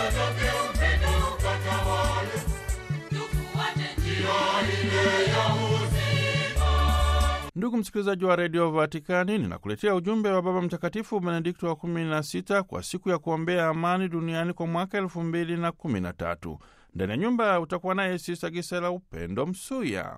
Ndugu msikilizaji wa redio Vatikani, ninakuletea ujumbe wa Baba Mtakatifu Benedikto wa 16 kwa siku ya kuombea amani duniani kwa mwaka elfu mbili na kumi na tatu. Ndani ya nyumba utakuwa naye Sista Gisela Upendo Msuya.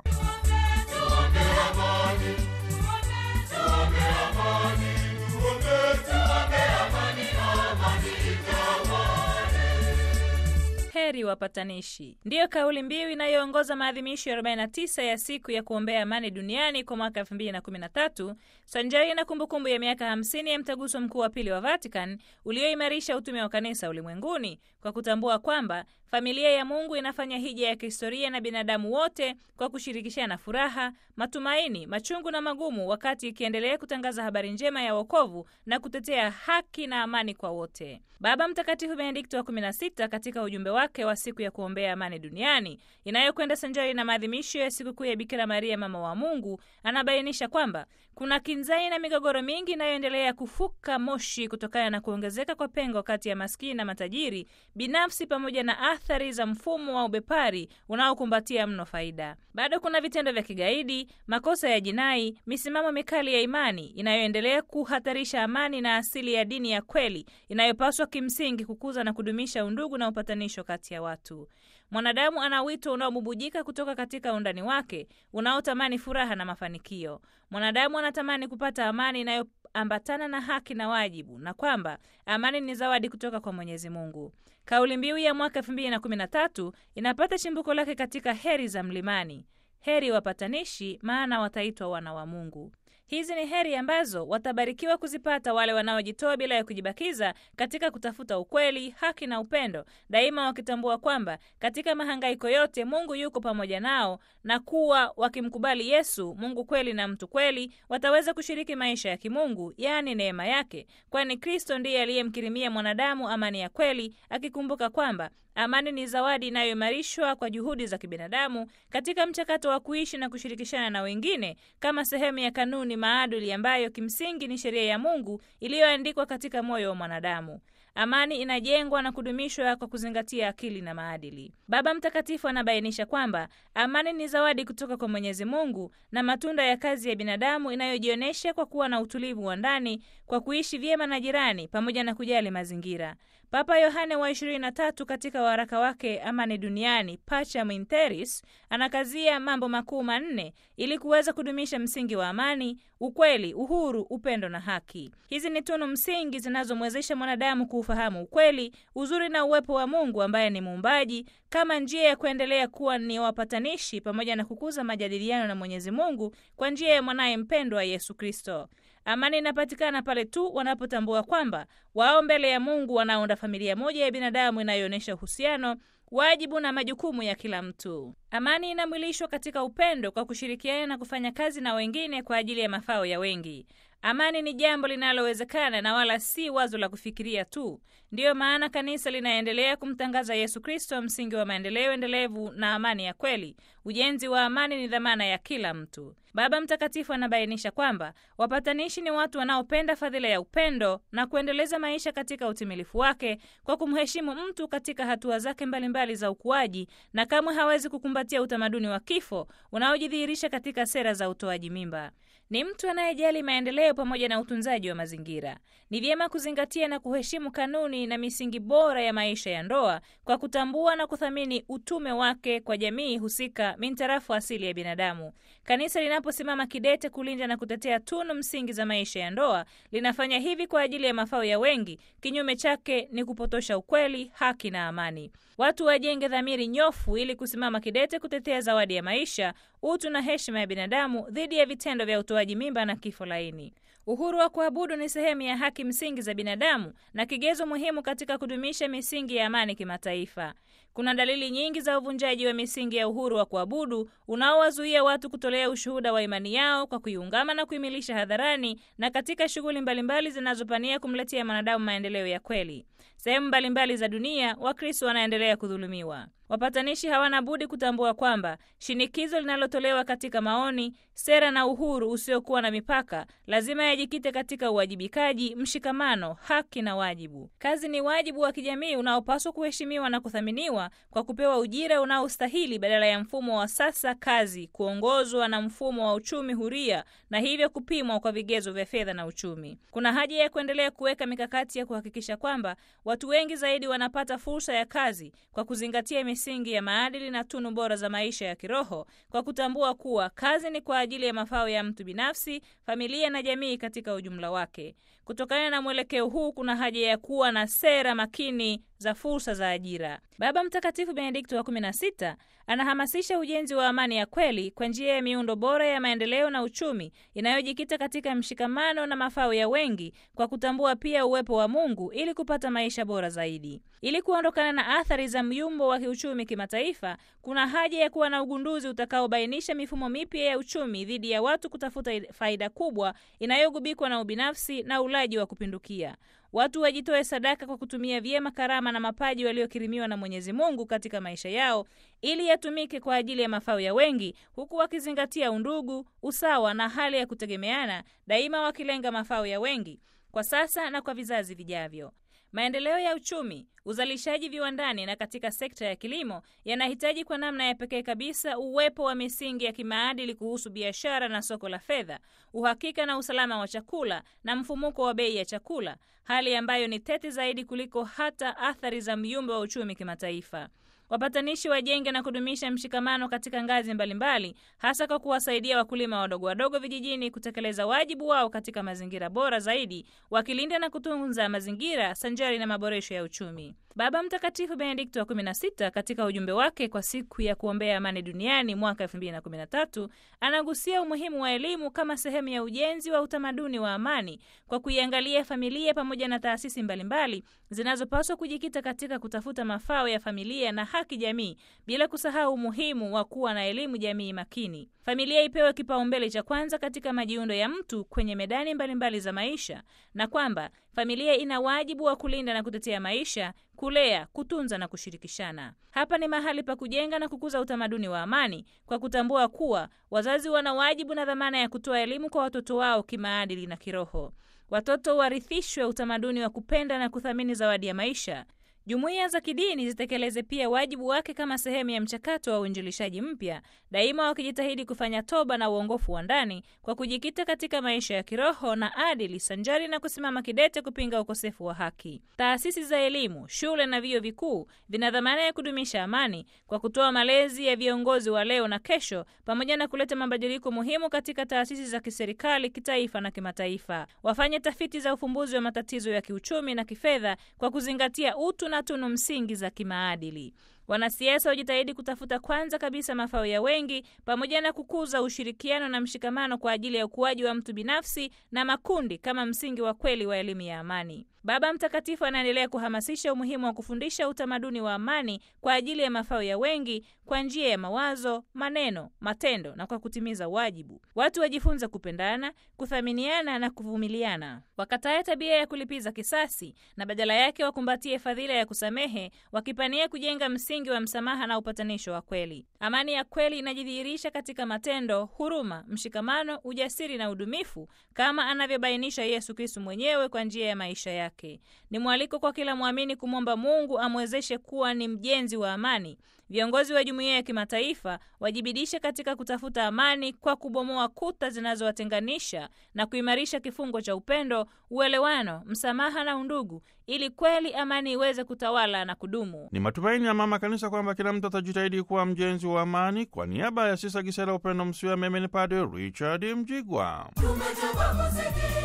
Heri wapatanishi, ndiyo kauli mbiu inayoongoza maadhimisho ya 49 ya siku ya kuombea amani duniani kwa mwaka 2013 sanjari na kumbukumbu ya miaka 50 ya mtaguso mkuu wa pili wa Vatican ulioimarisha utume wa kanisa ulimwenguni kwa kutambua kwamba familia ya Mungu inafanya hija ya kihistoria na binadamu wote kwa kushirikishana furaha, matumaini, machungu na magumu, wakati ikiendelea kutangaza habari njema ya wokovu na kutetea haki na amani kwa wote. Baba Mtakatifu Benedikto wa 16 katika ujumbe wake wa siku ya kuombea amani duniani inayokwenda sanjari na maadhimisho ya sikukuu ya Bikira Maria mama wa Mungu, anabainisha kwamba kuna kinzai na migogoro mingi inayoendelea kufuka moshi kutokana na kuongezeka kwa pengo kati ya maskini na matajiri binafsi, pamoja na athari za mfumo wa ubepari unaokumbatia mno faida. Bado kuna vitendo vya kigaidi, makosa ya jinai, misimamo mikali ya imani inayoendelea kuhatarisha amani na asili ya dini ya kweli inayopaswa kimsingi kukuza na kudumisha undugu na upatanisho kati ya watu. Mwanadamu ana wito unaobubujika kutoka katika undani wake unaotamani furaha na mafanikio. Mwanadamu anatamani kupata amani inayoambatana na haki na wajibu, na kwamba amani ni zawadi kutoka kwa Mwenyezi Mungu. Kauli mbiu ya mwaka 2013 inapata chimbuko lake katika heri za mlimani. Heri wapatanishi, maana wataitwa wana wa Mungu. Hizi ni heri ambazo watabarikiwa kuzipata wale wanaojitoa bila ya kujibakiza katika kutafuta ukweli, haki na upendo, daima wakitambua kwamba katika mahangaiko yote Mungu yuko pamoja nao, na kuwa wakimkubali Yesu, Mungu kweli na mtu kweli, wataweza kushiriki maisha ya kimungu, yaani neema yake, kwani Kristo ndiye aliyemkirimia mwanadamu amani ya kweli, akikumbuka kwamba amani ni zawadi inayoimarishwa kwa juhudi za kibinadamu katika mchakato wa kuishi na kushirikishana na wengine kama sehemu ya kanuni maadili ambayo kimsingi ni sheria ya Mungu iliyoandikwa katika moyo wa mwanadamu. Amani inajengwa na kudumishwa kwa kuzingatia akili na maadili. Baba Mtakatifu anabainisha kwamba amani ni zawadi kutoka kwa Mwenyezi Mungu na matunda ya kazi ya binadamu inayojionyesha kwa kuwa na utulivu wa ndani, kwa kuishi vyema na jirani, pamoja na kujali mazingira. Papa Yohane wa 23 katika waraka wake Amani Duniani, Pacem in Terris, anakazia mambo makuu manne ili kuweza kudumisha msingi wa amani, ukweli, uhuru, upendo na haki. Hizi ni tunu msingi zinazomwezesha mwanadamu kuufahamu ukweli, uzuri na uwepo wa Mungu ambaye ni muumbaji, kama njia ya kuendelea kuwa ni wapatanishi pamoja na kukuza majadiliano na Mwenyezi Mungu kwa njia ya mwanaye mpendwa Yesu Kristo. Amani inapatikana pale tu wanapotambua kwamba wao mbele ya Mungu wanaunda familia moja ya binadamu inayoonyesha uhusiano, wajibu na majukumu ya kila mtu. Amani inamwilishwa katika upendo kwa kushirikiana na kufanya kazi na wengine kwa ajili ya mafao ya wengi. Amani ni jambo linalowezekana na wala si wazo la kufikiria tu. Ndiyo maana kanisa linaendelea kumtangaza Yesu Kristo, msingi wa maendeleo endelevu na amani ya kweli. Ujenzi wa amani ni dhamana ya kila mtu. Baba Mtakatifu anabainisha kwamba wapatanishi ni watu wanaopenda fadhila ya upendo na kuendeleza maisha katika utimilifu wake kwa kumheshimu mtu katika hatua zake mbalimbali za ukuaji, na kamwe hawezi kukumbatia utamaduni wa kifo unaojidhihirisha katika sera za utoaji mimba. Ni mtu anayejali maendeleo pamoja na utunzaji wa mazingira. Ni vyema kuzingatia na kuheshimu kanuni na misingi bora ya maisha ya ndoa kwa kutambua na kuthamini utume wake kwa jamii husika mintarafu asili ya binadamu. Kanisa linaposimama kidete kulinda na kutetea tunu msingi za maisha ya ndoa, linafanya hivi kwa ajili ya mafao ya wengi. Kinyume chake ni kupotosha ukweli, haki na amani. Watu wajenge dhamiri nyofu ili kusimama kidete kutetea zawadi ya maisha, utu na heshima ya binadamu dhidi ya vitendo vya utoaji mimba na kifo laini. Uhuru wa kuabudu ni sehemu ya haki msingi za binadamu na kigezo muhimu katika kudumisha misingi ya amani kimataifa. Kuna dalili nyingi za uvunjaji wa misingi ya uhuru wa kuabudu unaowazuia watu kutolea ushuhuda wa imani yao kwa kuiungama na kuimilisha hadharani na katika shughuli mbalimbali zinazopania kumletea mwanadamu maendeleo ya kweli. sehemu mbalimbali za dunia Wakristo wanaendelea kudhulumiwa. Wapatanishi hawana budi kutambua kwamba shinikizo linalotolewa katika maoni, sera na uhuru usiokuwa na mipaka lazima yajikite katika uwajibikaji, mshikamano, haki na wajibu. Kazi ni wajibu wa kijamii unaopaswa kuheshimiwa na kuthaminiwa kwa kupewa ujira unaostahili badala ya mfumo wa sasa kazi kuongozwa na mfumo wa uchumi huria na hivyo kupimwa kwa vigezo vya fedha na uchumi. Kuna haja ya kuendelea kuweka mikakati ya kuhakikisha kwamba watu wengi zaidi wanapata fursa ya kazi kwa kuzingatia misingi ya maadili na tunu bora za maisha ya kiroho, kwa kutambua kuwa kazi ni kwa ajili ya mafao ya mtu binafsi, familia na jamii katika ujumla wake. Kutokana na mwelekeo huu, kuna haja ya kuwa na sera makini za fursa za ajira. Baba Mtakatifu Benedikto wa 16 anahamasisha ujenzi wa amani ya kweli kwa njia ya miundo bora ya maendeleo na uchumi inayojikita katika mshikamano na mafao ya wengi, kwa kutambua pia uwepo wa Mungu ili kupata maisha bora zaidi. Ili kuondokana na athari za myumbo wa kiuchumi kimataifa, kuna haja ya kuwa na ugunduzi utakaobainisha mifumo mipya ya uchumi dhidi ya watu kutafuta faida kubwa inayogubikwa na ubinafsi na ulaji wa kupindukia. Watu wajitoe sadaka kwa kutumia vyema karama na mapaji waliokirimiwa na Mwenyezi Mungu katika maisha yao ili yatumike kwa ajili ya mafao ya wengi, huku wakizingatia undugu, usawa na hali ya kutegemeana, daima wakilenga mafao ya wengi kwa sasa na kwa vizazi vijavyo. Maendeleo ya uchumi, uzalishaji viwandani na katika sekta ya kilimo yanahitaji kwa namna ya pekee kabisa uwepo wa misingi ya kimaadili kuhusu biashara na soko la fedha, uhakika na usalama wa chakula na mfumuko wa bei ya chakula, hali ambayo ni tete zaidi kuliko hata athari za myumba wa uchumi kimataifa. Wapatanishi wajenge na kudumisha mshikamano katika ngazi mbalimbali, hasa kwa kuwasaidia wakulima wadogo wadogo vijijini kutekeleza wajibu wao katika mazingira bora zaidi, wakilinda na kutunza mazingira sanjari na maboresho ya uchumi. Baba Mtakatifu Benedikto wa 16 katika ujumbe wake kwa siku ya kuombea amani duniani mwaka 2013 anagusia umuhimu wa elimu kama sehemu ya ujenzi wa utamaduni wa amani kwa kuiangalia familia pamoja na taasisi mbalimbali zinazopaswa kujikita katika kutafuta mafao ya familia na haki jamii, bila kusahau umuhimu wa kuwa na elimu jamii makini. Familia ipewe kipaumbele cha kwanza katika majiundo ya mtu kwenye medani mbalimbali mbali za maisha, na kwamba familia ina wajibu wa kulinda na kutetea maisha, kulea, kutunza na kushirikishana. Hapa ni mahali pa kujenga na kukuza utamaduni wa amani kwa kutambua kuwa wazazi wana wajibu na dhamana ya kutoa elimu kwa watoto wao kimaadili na kiroho. Watoto warithishwe utamaduni wa kupenda na kuthamini zawadi ya maisha. Jumuiya za kidini zitekeleze pia wajibu wake kama sehemu ya mchakato wa uinjilishaji mpya, daima wakijitahidi kufanya toba na uongofu wa ndani kwa kujikita katika maisha ya kiroho na adili, sanjari na kusimama kidete kupinga ukosefu wa haki. Taasisi za elimu, shule na vyuo vikuu vina dhamana ya kudumisha amani kwa kutoa malezi ya viongozi wa leo na kesho, pamoja na kuleta mabadiliko muhimu katika taasisi za kiserikali, kitaifa na kimataifa. Wafanye tafiti za ufumbuzi wa matatizo ya kiuchumi na kifedha kwa kuzingatia utu na tunu msingi za kimaadili. Wanasiasa wajitahidi kutafuta kwanza kabisa mafao ya wengi pamoja na kukuza ushirikiano na mshikamano kwa ajili ya ukuaji wa mtu binafsi na makundi kama msingi wa kweli wa elimu ya amani. Baba Mtakatifu anaendelea kuhamasisha umuhimu wa kufundisha utamaduni wa amani kwa ajili ya mafao ya wengi kwa njia ya mawazo, maneno, matendo na kwa kutimiza wajibu. Watu wajifunze kupendana, kuthaminiana na kuvumiliana, wakatae tabia ya kulipiza kisasi na badala yake wakumbatie fadhila ya kusamehe, wakipania kujenga msingi wa msamaha na upatanisho wa kweli. Amani ya kweli inajidhihirisha katika matendo, huruma, mshikamano, ujasiri na udumifu kama anavyobainisha Yesu Kristu mwenyewe kwa njia ya maisha yake. Ni mwaliko kwa kila mwamini kumwomba Mungu amwezeshe kuwa ni mjenzi wa amani. Viongozi wa jumuiya ya kimataifa wajibidishe katika kutafuta amani kwa kubomoa kuta zinazowatenganisha na kuimarisha kifungo cha upendo, uelewano, msamaha na undugu, ili kweli amani iweze kutawala na kudumu. Ni matumaini ya Mama Kanisa kwamba kila mtu atajitahidi kuwa mjenzi wa amani. Kwa niaba ya Sisa Gisela Upendo Msiwa, mimi ni Padre Richard Mjigwa. Tumetoka kusikia